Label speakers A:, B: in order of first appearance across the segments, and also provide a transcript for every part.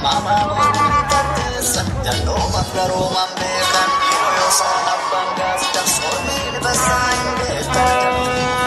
A: mama murteessa jalloo mangaroo mambeekan yoo saan abbaan gaas jarsoomiin basaa hin beekan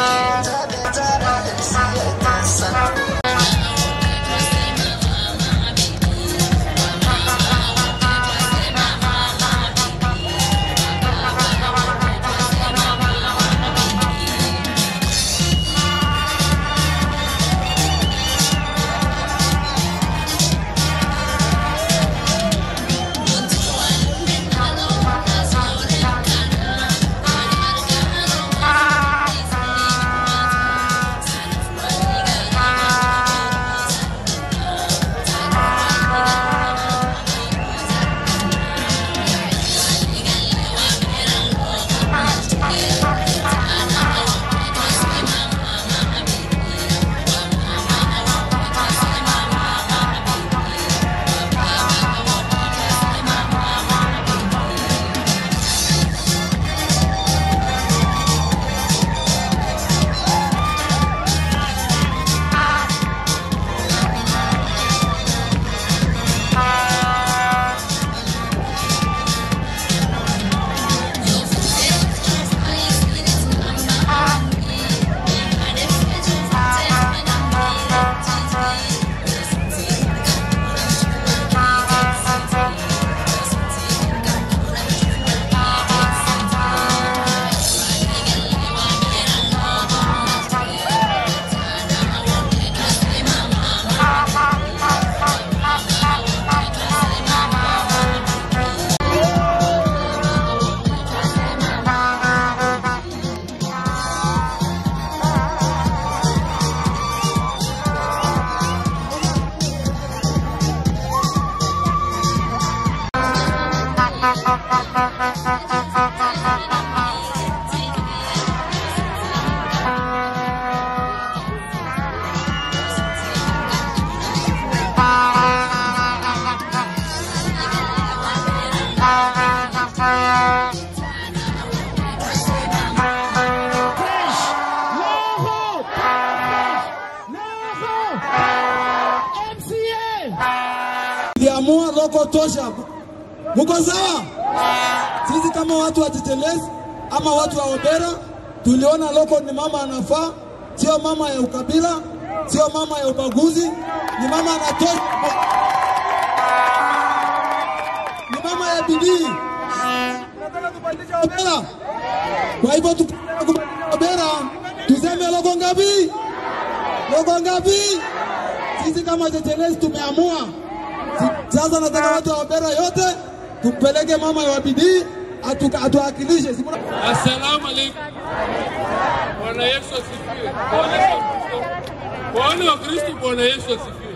B: Iliamua loko tosha. Muko sawa? Sisi kama watu wa Tetelesi ama watu wa Obera tuliona loko ni mama anafaa, sio mama ya ukabila, sio mama ya ubaguzi, ni mama anatosha, ni mama ya bidii. Tunataka kubadilisha Obera. Kwa hivyo tukitaka kubadilisha Obera, tuseme loko ngapi? Loko ngapi? Sisi kama Tetelesi tumeamua Si- sasa nataka watu wa Obera yote tumpeleke mama wa bidii atu- atuwakilishe. Si mna-
C: Assalamu alaikum. Bwana Yesu asifiwe. Bwana Yesu asifiwe. Bwana wa Kristo, Bwana Yesu asifiwe.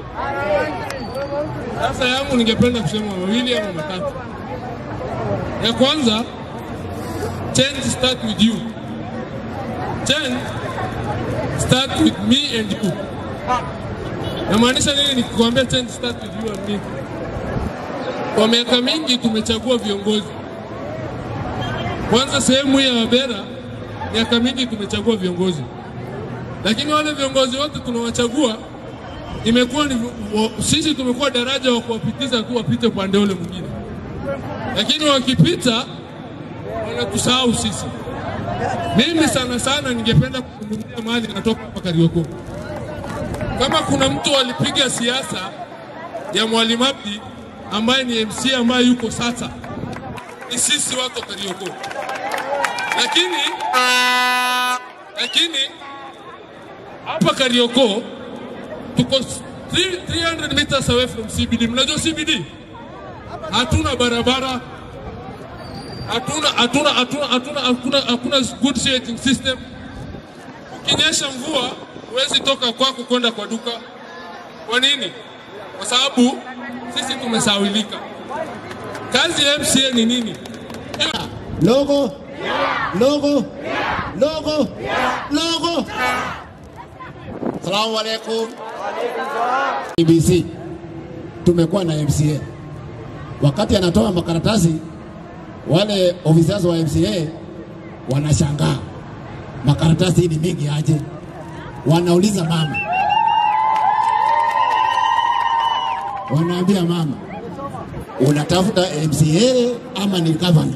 C: Sasa yangu ningependa kusema mawili ama matatu. Ya kwanza, change start with you. Change start with me and you. Namaanisha nini nikikwambia change start with you and me? Kwa miaka mingi tumechagua viongozi kwanza sehemu hii ya Wabera, miaka mingi tumechagua viongozi, lakini wale viongozi wote tunawachagua imekuwa ni wa- sisi tumekuwa daraja wa kuwapitiza tu wapite upande ule mwingine, lakini wakipita wanatusahau sisi. Mimi sana sana ningependa kuzungumzia mahali natoka hapa Kariokoo. Kama kuna mtu alipiga siasa ya Mwalimu Abdi ambaye ni MC ambaye yuko sasa, ni sisi watu wa Kariokoo lakini lakini hapa Kariokoo tuko 300 meters away from CBD. Mnajua CBD? Hatuna barabara, hatuna hatuna hatuna hatuna hakuna hakuna good shading system. Ukinyesha mvua huwezi toka kwako kwenda kwa duka. Kwa nini? Kwa sababu sisi tumesawilika. Kazi ya MCA ni nini?
D: Logo. Logo. Logo. Logo. Salamu alaikum. BBC tumekuwa na MCA. Wakati anatoa makaratasi, wale officers wa MCA wanashangaa, makaratasi hii ni mingi aje? Wanauliza mama, wanaambia mama, unatafuta MCA ama ni gavana?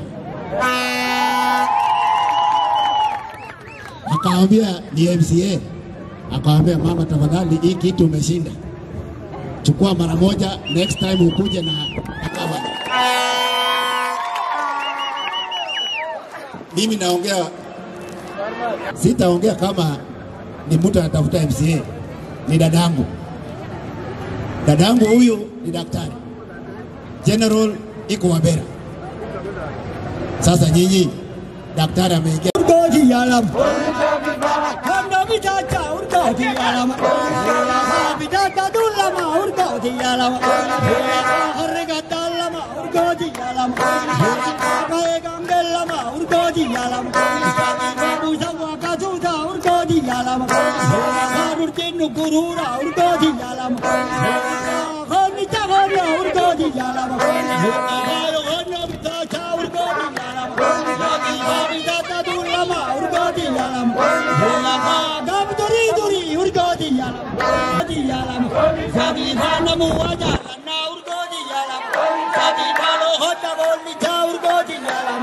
D: Akawambia ni MCA. Akawambia mama, tafadhali, hii kitu umeshinda, chukua mara moja, next time ukuje na, na gavana. Mimi naongea, sitaongea kama ni mtu anatafuta MCA, ni dadangu. Dadangu huyu ni daktari General iko Wabera. Sasa nyinyi daktari ameingia
E: urgoji yalam hamna bitata urgoji yalam bitata dulama urgoji yalam harga dalama urgoji yalam kae gangelama urgoji yalam babu sawa kazuda urgoji yalam harur tinu gurura urgoji yalam khani chagara urgoji yalam hayo hanna bitata urgoji yalam bitata dulama urgoji yalam gam duri duri urgoji yalam urgoji yalam sabi khana muwaja na urgoji yalam sabi balo hota bolni cha urgoji yalam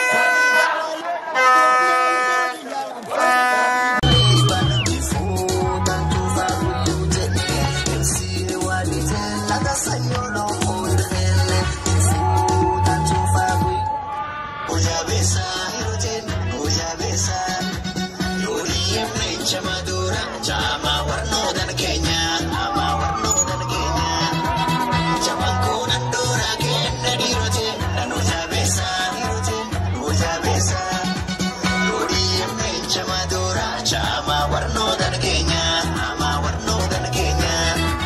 A: Chama warno dan Kenya, ama warno dan Kenya.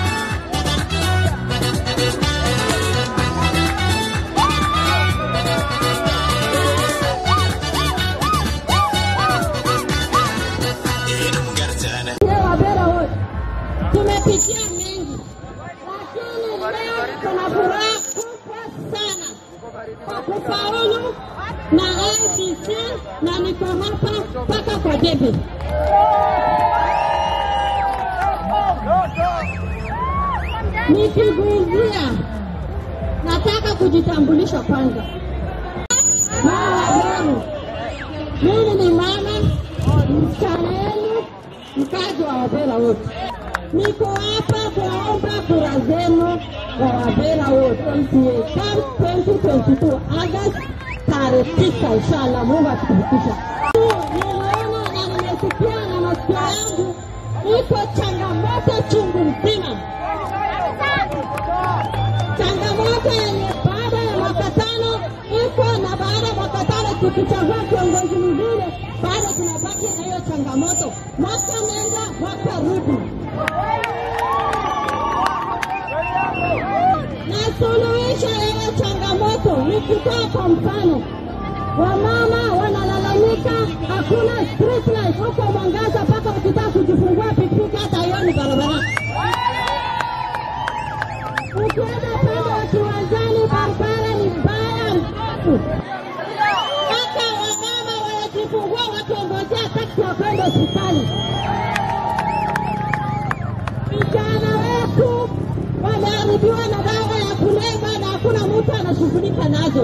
F: Wabera wote tumepitia mengi, lakini leo tuna furaha kubwa sana kwa kufaulu na ICC na niko hapa mpaka kwa debe. Nikiguzia, nataka kujitambulisha kwanza. Mama wangu, mimi ni mama msichana yenu, mkazi wa Wabera wote. Niko hapa kuwaomba kura zenu kwa Wabera wote MCA CAM 2022 August tarehe tisa, inshallah Mungu akifikisha. Nimeona na nimesikia na masikio yangu iko changamoto chungu mzima, changamoto yenye baada ya mwaka tano iko na baada ya mwaka tano tukichagua kiongozi mwingine bado tunabaki na hiyo changamoto, mwaka nenda mwaka rudi. Na suluhisho ya hiyo changamoto ni kutoa kwa mfano, wamama wanalalamika hakuna street light huko Mwangaza, mpaka ukitaka kujifungua pikipiki hata haioni barabara. Ukienda pande wa kiwanjani, barabara ni mbaya mbovu mpaka wamama wanajifungua wakiongojea taksi ya kwenda hospitali. Vijana wetu wameharibiwa na dawa ya kulevya na hakuna mtu anashughulika nazo.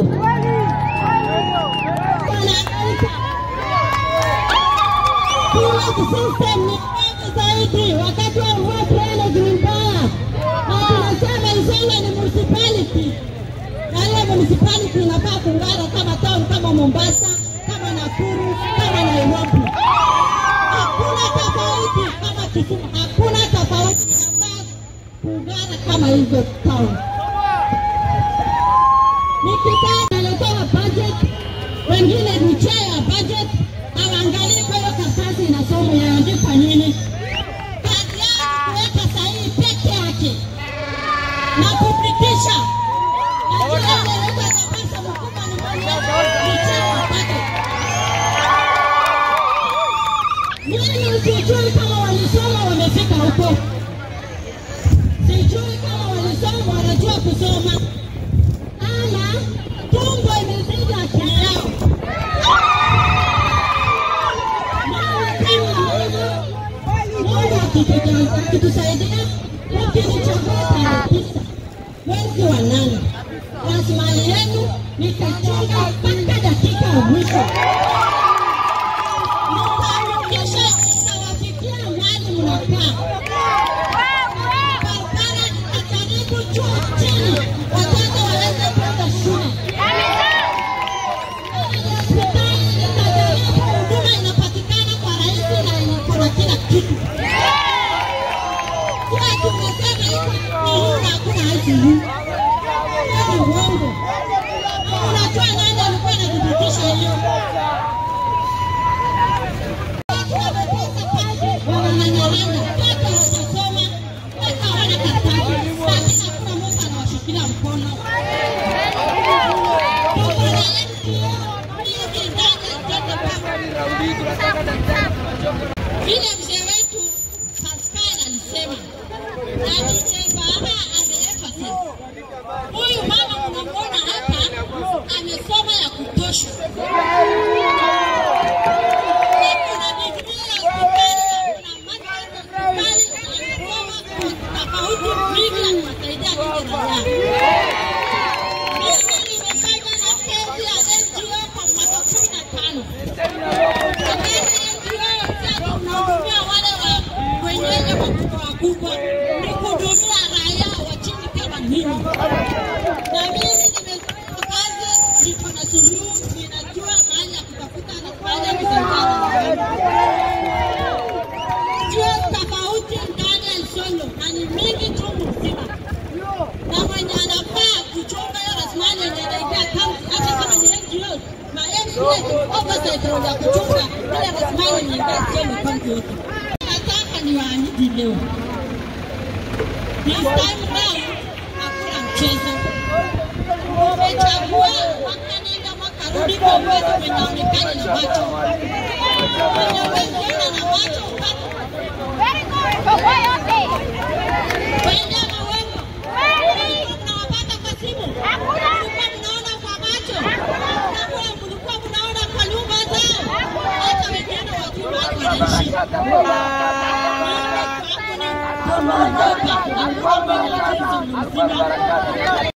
F: Wanahangaika. Village system ni mbaya zaidi. Wakati wa mvua drainage ni mbaya, na tunasema Isiolo ni municipality na hiyo municipality inafaa kung'ara kama town kama Mombasa, kama Nakuru, kama Nairobi. Hakuna tofauti kama Kisumu, hakuna tofauti, inafaa kung'ara kama hizo town. Nikikaa naletewa budget, wengine ni chair ya budget, hawaangalii kwa hiyo karatasi inasoma yaandikwa nini. Kazi yao ni kuweka sahihi peke yake na kupitisha Najua ile leta nafasi mkubwa ni mwenyewe ni chair wa budget. Mimi sijui kama walisoma wamefika huko, sijui kama walisoma wanajua kusoma, ama tumbo imezidi akili yao. Mungu kama hivyo, Mungu akituja- akitusaidia, lakini chagua tarehe tisa wa nane. Rasilimali yenu nitachunga mpaka dakika ya mwisho. Nitahakikisha nitawafikia mahali mnakaa. Barabara nitajaribu juu chini, watoto waweze kwenda shule. Hospitali nitajaribu huduma inapatikana kwa rahisi na iko na kila kitu. Kila tumesema hivi ni huu na hakuna ICU. Hiyo ni uongo. Unajua nani alikuwa anathibitisha hiyo? Watu wamekosa kazi, wananyang'anyana, watu hawajasoma, watu hawana karatasi, lakini hakuna mtu anawashikilia mkono. Tuko na NGO nyingi ndani ya State Bank. Vile mzee wetu Pascal alisema na DJ Baha ameemphasize, huyu mama mnamwona hapa amesoma ya kutosha. Ako na digrii ya hospitali, ako na masters ya hospitali, amesoma tofauti mingi ya kuwasaidia nyinyi raia. Mimi nimefanya na kazi ya NGO kwa mwaka kumi na tano. Tunahudumia wale wa wenyewe wakubwa wakubwa, ni kuhudumia raia wa chini kama mimi. Na mimi nimefanya kazi, niko na suluhu, ninajua mahali ya kutafuta na mahali ya kusaidiana. Sio tofauti ndani ya Isiolo na ni mingi chungu mzima, na mwenye anafaa kuchunga hiyo rasilimali yenye inaingia kaunti, hata kama ni NGOs na NGOs oversight role ya kuchunga ile rasilimali yenye inaingia Isiolo kaunti yote. Nataka niwaahidi leo, this time round hakuna mchezo. Umechagua mwaka nenda mwaka rudi kwa uwezo mwenye aonekane na macho, mwenye uwezo ona na macho upate Wende mawengo. Mlikuwa mnawapata kwa simu? Mlikuwa mnaona kwa macho? Mlikuwa- mlikuwa mnaona kwa nyumba zao? Hata wengine wajua watu wanaishi. Mimi kwangu ni kuondoka. Nakuwa mwenye akili mzima.